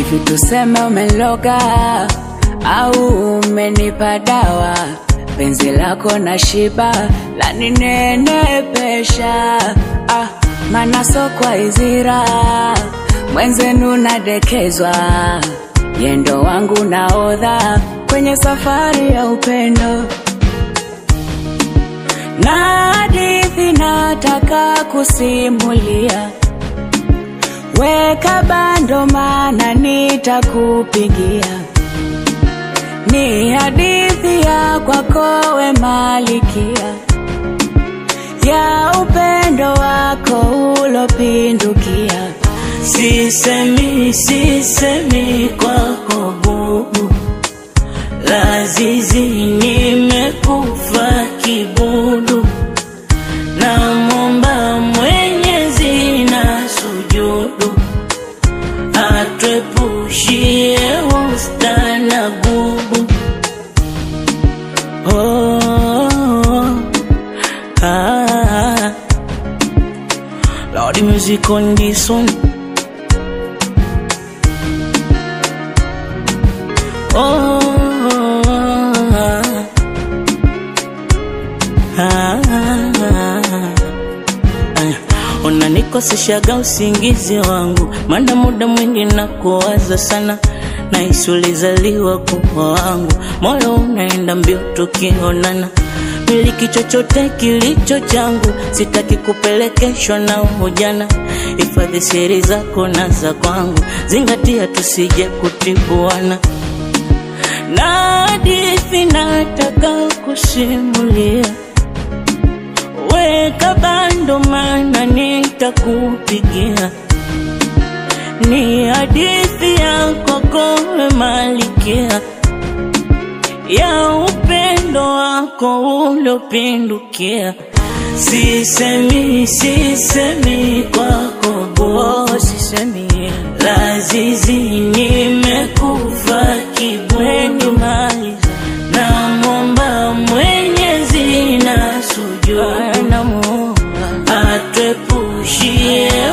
hivi tuseme umeloga au umenipa dawa penzi lako na shiba laninenepesha ah, mana sokwa izira mwenzenu nadekezwa yendo wangu naodha kwenye safari ya upendo na hadithi nataka kusimulia weka bando mana nitakupigia ni hadithi ya kwako we malikia ya upendo wako ulopindukia Sisemi, sisemi kwako bubu, lazizi nimekufa kibudu, na momba Mwenyezi na sujudu, atwepushie usta na gubu. Oh, ah, Lord, music on this one. Oh, ah, ah, unanikoseshaga usingizi wangu, mana muda mwingi na kuwaza sana, nahisi ulizaliwa kuwa wangu, moyo unaenda mbio tukionana miliki chochote kilicho changu, sitaki kupelekeshwa na ujana. Hifadhi siri zako na za kwangu, zingatia tusije kutibuana na hadithi nataka kusimulia, weka bando, mana nitakupigia. Ni hadithi ya kokowe malikia ya upendo wako uliopindukia. Sisemi, sisemi kwako oh, bo, sisemi lazizi nimekufa kibweni maliza na momba Mwenyezi na sujudu namuomba atwepushie